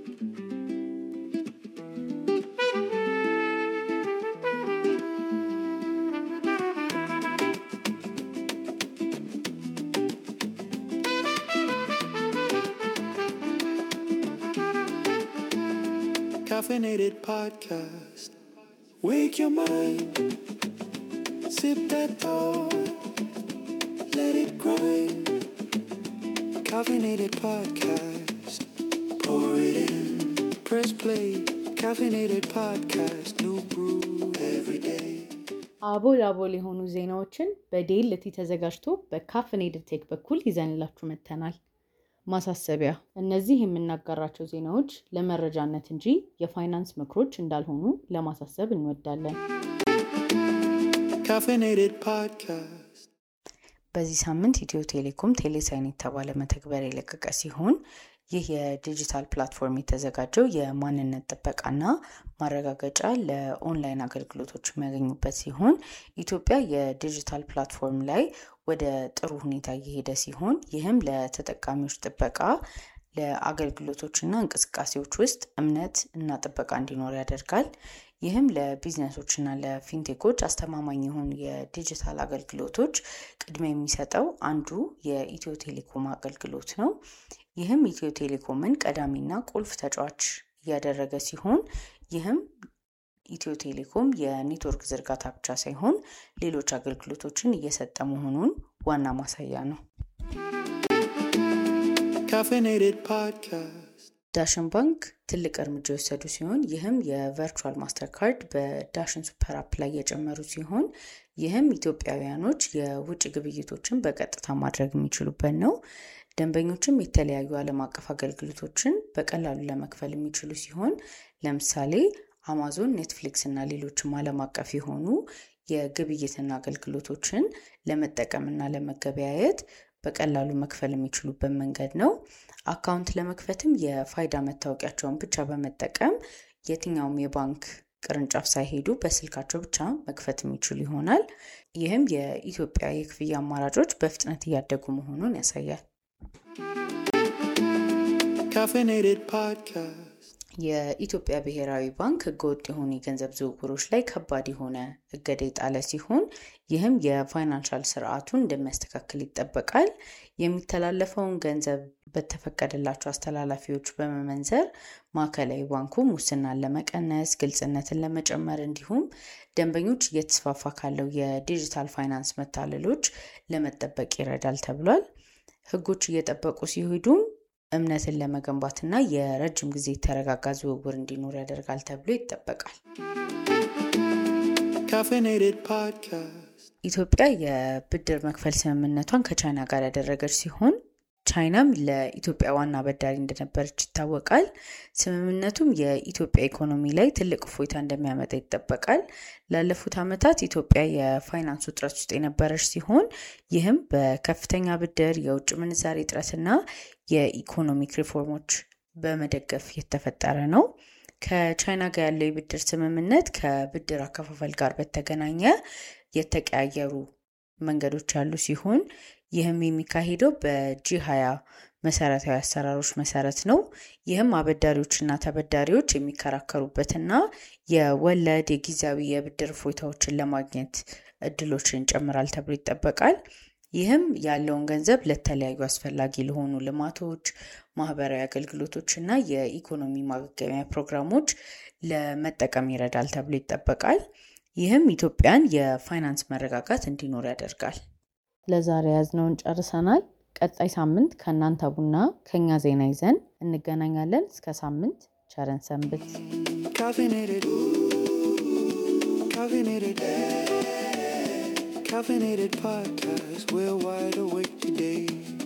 Caffeinated podcast. Wake your mind. Sip that thought. Let it grind. Caffeinated podcast. Pour it in. Press play. Caffeinated podcast. New brew every day. አቦል አቦል የሆኑ ዜናዎችን በዴልቲ ተዘጋጅቶ በካፍኔድድ ቴክ በኩል ይዘንላችሁ መጥተናል። ማሳሰቢያ፣ እነዚህ የምናጋራቸው ዜናዎች ለመረጃነት እንጂ የፋይናንስ ምክሮች እንዳልሆኑ ለማሳሰብ እንወዳለን። Caffeinated podcast. በዚህ ሳምንት ኢትዮ ቴሌኮም ቴሌሳይን የተባለ መተግበሪያ የለቀቀ ሲሆን ይህ የዲጂታል ፕላትፎርም የተዘጋጀው የማንነት ጥበቃና ማረጋገጫ ለኦንላይን አገልግሎቶች የሚያገኙበት ሲሆን ኢትዮጵያ የዲጂታል ፕላትፎርም ላይ ወደ ጥሩ ሁኔታ እየሄደ ሲሆን ይህም ለተጠቃሚዎች ጥበቃ ለአገልግሎቶችና እንቅስቃሴዎች ውስጥ እምነት እና ጥበቃ እንዲኖር ያደርጋል። ይህም ለቢዝነሶችና ለፊንቴኮች አስተማማኝ የሆኑ የዲጂታል አገልግሎቶች ቅድሚያ የሚሰጠው አንዱ የኢትዮ ቴሌኮም አገልግሎት ነው። ይህም ኢትዮ ቴሌኮምን ቀዳሚና ቁልፍ ተጫዋች እያደረገ ሲሆን ይህም ኢትዮ ቴሌኮም የኔትወርክ ዝርጋታ ብቻ ሳይሆን ሌሎች አገልግሎቶችን እየሰጠ መሆኑን ዋና ማሳያ ነው። Caffeinated podcast. ዳሽን ባንክ ትልቅ እርምጃ የወሰዱ ሲሆን ይህም የቨርቹዋል ማስተር ካርድ በዳሽን ሱፐር አፕ ላይ የጨመሩ ሲሆን ይህም ኢትዮጵያውያኖች የውጭ ግብይቶችን በቀጥታ ማድረግ የሚችሉበት ነው። ደንበኞችም የተለያዩ ዓለም አቀፍ አገልግሎቶችን በቀላሉ ለመክፈል የሚችሉ ሲሆን ለምሳሌ አማዞን፣ ኔትፍሊክስ እና ሌሎችም ዓለም አቀፍ የሆኑ የግብይትና አገልግሎቶችን ለመጠቀምና ለመገበያየት በቀላሉ መክፈል የሚችሉበት መንገድ ነው። አካውንት ለመክፈትም የፋይዳ መታወቂያቸውን ብቻ በመጠቀም የትኛውም የባንክ ቅርንጫፍ ሳይሄዱ በስልካቸው ብቻ መክፈት የሚችሉ ይሆናል። ይህም የኢትዮጵያ የክፍያ አማራጮች በፍጥነት እያደጉ መሆኑን ያሳያል። Caffeinated podcast. የኢትዮጵያ ብሔራዊ ባንክ ህገወጥ የሆኑ የገንዘብ ዝውውሮች ላይ ከባድ የሆነ እገዳ የጣለ ሲሆን ይህም የፋይናንሻል ስርዓቱን እንደሚያስተካክል ይጠበቃል። የሚተላለፈውን ገንዘብ በተፈቀደላቸው አስተላላፊዎች በመመንዘር ማዕከላዊ ባንኩ ሙስናን ለመቀነስ፣ ግልጽነትን ለመጨመር እንዲሁም ደንበኞች እየተስፋፋ ካለው የዲጂታል ፋይናንስ መታለሎች ለመጠበቅ ይረዳል ተብሏል። ህጎች እየጠበቁ ሲሄዱም እምነትን ለመገንባትና የረጅም ጊዜ የተረጋጋ ዝውውር እንዲኖር ያደርጋል ተብሎ ይጠበቃል። Caffeinated podcast. ኢትዮጵያ የብድር መክፈል ስምምነቷን ከቻይና ጋር ያደረገች ሲሆን ቻይናም ለኢትዮጵያ ዋና አበዳሪ እንደነበረች ይታወቃል። ስምምነቱም የኢትዮጵያ ኢኮኖሚ ላይ ትልቅ እፎይታ እንደሚያመጣ ይጠበቃል። ላለፉት ዓመታት ኢትዮጵያ የፋይናንስ ውጥረት ውስጥ የነበረች ሲሆን ይህም በከፍተኛ ብድር፣ የውጭ ምንዛሬ እጥረትና የኢኮኖሚክ ሪፎርሞች በመደገፍ የተፈጠረ ነው። ከቻይና ጋር ያለው የብድር ስምምነት ከብድር አከፋፈል ጋር በተገናኘ የተቀያየሩ መንገዶች ያሉ ሲሆን ይህም የሚካሄደው በጂ ሀያ መሰረታዊ አሰራሮች መሰረት ነው። ይህም አበዳሪዎችና ተበዳሪዎች የሚከራከሩበትና የወለድ የጊዜያዊ የብድር እፎይታዎችን ለማግኘት እድሎችን ይጨምራል ተብሎ ይጠበቃል። ይህም ያለውን ገንዘብ ለተለያዩ አስፈላጊ ለሆኑ ልማቶች፣ ማህበራዊ አገልግሎቶች እና የኢኮኖሚ ማገገሚያ ፕሮግራሞች ለመጠቀም ይረዳል ተብሎ ይጠበቃል። ይህም ኢትዮጵያን የፋይናንስ መረጋጋት እንዲኖር ያደርጋል። ለዛሬ ያዝነውን ጨርሰናል። ቀጣይ ሳምንት ከእናንተ ቡና ከኛ ዜና ይዘን እንገናኛለን። እስከ ሳምንት ቸረን ሰንብት። Caffeinated. Caffeinated. Caffeinated podcast. We're wide awake today.